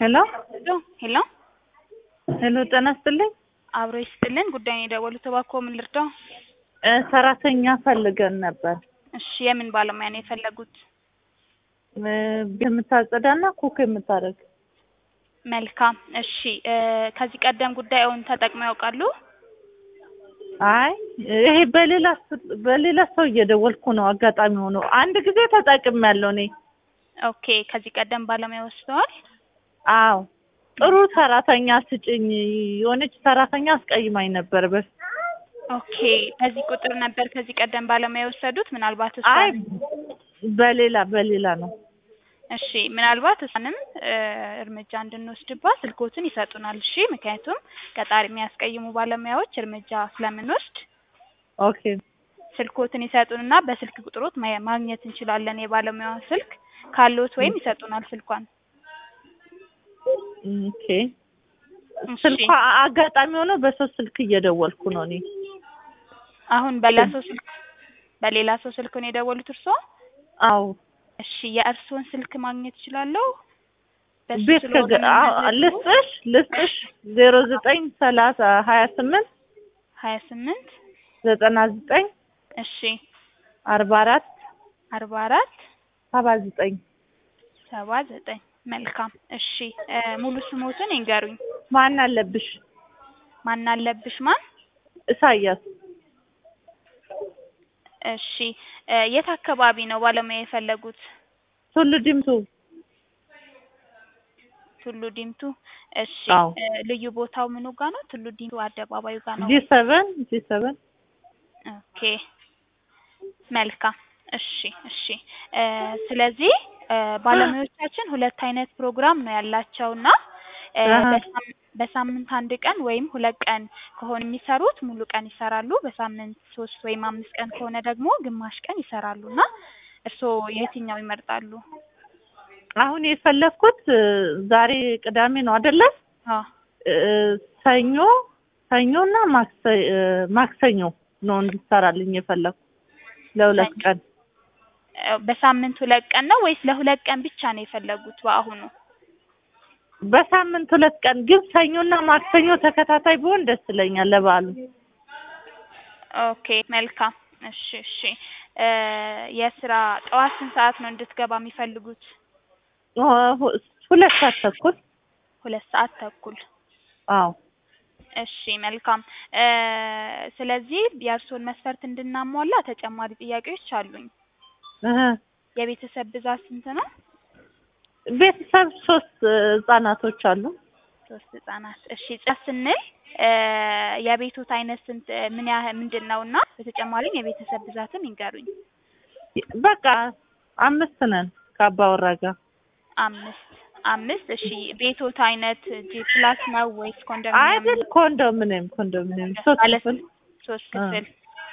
ሄሎ ሄሎ ሄሎ፣ ጤና ይስጥልኝ። አብሮ ይስጥልን። ጉዳዩን የደወሉት እባክዎ ምን ልርዳው? እ ሰራተኛ ፈልገን ነበር። እሺ የምን ባለሙያ ነው የፈለጉት? እ ቤት የምታጸዳና ኩክ የምታደርግ መልካም እሺ እ ከዚህ ቀደም ጉዳዩን ተጠቅመው ያውቃሉ? አይ ይሄ በሌላ ስ- በሌላ ሰው እየደወልኩ ነው። አጋጣሚ ሆኖ አንድ ጊዜ ተጠቅሜያለሁ እኔ። ኦኬ ከዚህ ቀደም ባለሙያ ወስደዋል? አዎ ጥሩ ሰራተኛ ስጭኝ፣ የሆነች ሰራተኛ አስቀይማኝ ነበር በፊት። ኦኬ በዚህ ቁጥር ነበር ከዚህ ቀደም ባለሙያ የወሰዱት? ምናልባት አይ እሷን በሌላ በሌላ ነው። እሺ ምናልባት እሷንም እ እርምጃ እንድንወስድባት ስልኮትን ይሰጡናል። እሺ ምክንያቱም ቀጣሪ የሚያስቀይሙ ባለሙያዎች እርምጃ ስለምንወስድ ኦኬ ስልኮትን ይሰጡንና በስልክ ቁጥሮት ማ- ማግኘት እንችላለን የባለሙያውን ስልክ ካለዎት ወይም ይሰጡናል ስልኳን። ኦኬ እሺ ስልኳ አጋጣሚ ሆኖ በሰው ስልክ እየደወልኩ ነው እኔ። አሁን በሌላ ሰው ስልክ በሌላ ሰው ስልክ ነው የደወሉት እርስዎ? አዎ እሺ የእርስዎን ስልክ ማግኘት እችላለሁ? በሱ ቤት ስለሆነ ከገ አዎ፣ የሚመዘግበው? ልስጥሽ ልስጥሽ ዜሮ ዘጠኝ ሰላሳ ሀያ ስምንት ሀያ ስምንት ዘጠና ዘጠኝ እሺ አርባ አራት አርባ አራት ሰባ ዘጠኝ ሰባ ዘጠኝ መልካም እሺ እ ሙሉ ስሞትን ይንገሩኝ። ማን አለብሽ? ማን አለብሽ ማን? ኢሳያስ እሺ እ የት አካባቢ ነው ባለሙያ የፈለጉት? ቱሉ ዲምቱ ቱሉ ዲምቱ። እሺ አዎ። እ ልዩ ቦታው ምኑ ጋ ነው? ቱሉ ዲምቱ አደባባዩ ጋ ነው? ጂ ሰቨን ጂ ሰቨን ኦኬ መልካም እሺ እሺ እ ስለዚህ እ ባለሙያዎቻችን ሁለት አይነት ፕሮግራም ነው ያላቸውና እ አሀ። በሳም- በሳምንት አንድ ቀን ወይም ሁለት ቀን ከሆነ የሚሰሩት ሙሉ ቀን ይሰራሉ። በሳምንት ሶስት ወይም አምስት ቀን ከሆነ ደግሞ ግማሽ ቀን ይሰራሉ እና እርስዎ የትኛው ይመርጣሉ? አሁን የፈለግኩት እ ዛሬ ቅዳሜ ነው አይደለ? አዎ እ ሰኞ ሰኞና ማክሰ እ ማክሰኞ ነው እንዲሰራልኝ የፈለግኩት ለሁለት ቀን እ በሳምንት ሁለት ቀን ነው ወይስ ለሁለት ቀን ብቻ ነው የፈለጉት በአሁኑ? በሳምንት ሁለት ቀን ግን ሰኞና ማክሰኞ ተከታታይ ቢሆን ደስ ይለኛል ለበዓሉ። ኦኬ መልካም እሺ እሺ እ የስራ ጠዋት ስንት ሰዓት ነው እንድትገባ የሚፈልጉት? እ ሁ- ሁለት ሰዓት ተኩል ሁለት ሰዓት ተኩል አዎ እሺ መልካም እ ስለዚህ የእርስዎን መስፈርት እንድናሟላ ተጨማሪ ጥያቄዎች አሉኝ። እህ የቤተሰብ ብዛት ስንት ነው? ቤተሰብ ሶስት እ ህጻናቶች አሉ። ሶስት ህጻናት። እሺ ጽዳት ስንል እ የቤቶት አይነት ስንት ምን ያህል ምንድን ነው እና በተጨማሪም የቤተሰብ ብዛትም ይንገሩኝ። በቃ አምስት ነን ከአባወራ ጋር። አምስት አምስት እሺ ቤቶት አይነት ጂ ፕላስ ነው ወይስ ኮንዶሚኒየም? አይደል ኮንዶሚኒየም ኮንዶሚኒየም ሶስት ባለ ክፍል ሶስት አ። ክፍል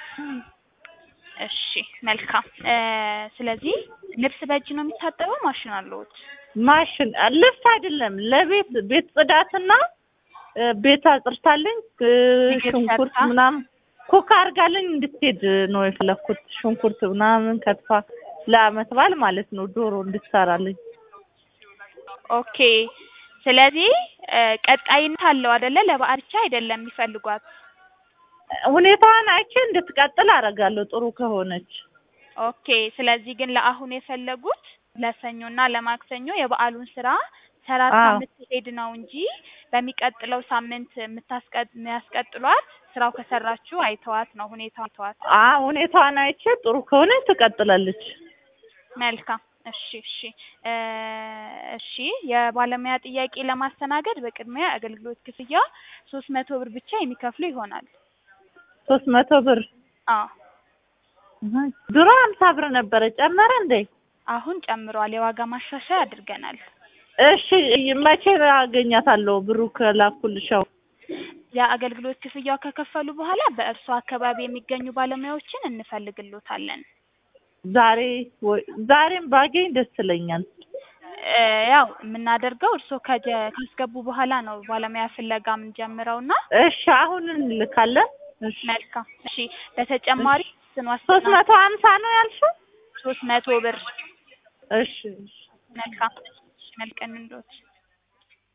እሺ መልካም እ ስለዚህ ልብስ በእጅ ነው የሚታጠበው ማሽን አለዎት? ማሽን ልብስ አይደለም ለቤት ቤት ጽዳትና እ ቤት አጽርታልኝ እ ምግብ ሽንኩርት ሰርታ? ምናምን ኩክ አድርጋልኝ እንድትሄድ ነው የፈለኩት። ሽንኩርት ምናምን ከትፋ ለአመት በዓል ማለት ነው ዶሮ እንድትሰራልኝ። ኦኬ ስለዚህ እ ቀጣይነት አለው አይደለ? ለበዓል ብቻ አይደለም የሚፈልጓት። ሁኔታዋን አይቼ እንድትቀጥል አደርጋለሁ ጥሩ ከሆነች። ኦኬ ስለዚህ ግን ለአሁን የፈለጉት ለሰኞና ለማክሰኞ የበዓሉን ስራ ሰራርታ አዎ። የምትሄድ ነው እንጂ በሚቀጥለው ሳምንት የምታስቀጥ የሚያስቀጥሏት ስራው ከሰራችሁ አይተዋት ነው ሁኔታው አይተዋት። አ ሁኔታዋን አይቼ ጥሩ ከሆነች ትቀጥላለች። መልካም እሺ እሺ እ እሺ የባለሙያ ጥያቄ ለማስተናገድ በቅድሚያ አገልግሎት ክፍያ ሶስት መቶ ብር ብቻ የሚከፍሉ ይሆናል። ሶስት መቶ ብር አዎ ድሮ ሀምሳ ብር ነበረ ጨመረ እንዴ? አሁን ጨምሯል። የዋጋ ማሻሻያ አድርገናል። እሺ መቼ አገኛታለሁ ብሩ ከላኩልሻው? የአገልግሎት ክፍያው ከከፈሉ በኋላ በእርሶ አካባቢ የሚገኙ ባለሙያዎችን እንፈልግሎታለን። ዛሬ ወይ ዛሬም ባገኝ ደስ ይለኛል። እ ያው የምናደርገው እርሶ ከጀ ካስገቡ በኋላ ነው ባለሙያ ፍለጋ የምንጀምረውና እሺ አሁን እንልካለን። እሺ መልካም እሺ በተጨማሪ ስን ሶስት ዋስትና መቶ ሀምሳ ነው ያልሽው? ሶስት መቶ ብር እሺ እሺ መልካም እሺ መልቀን እንዶት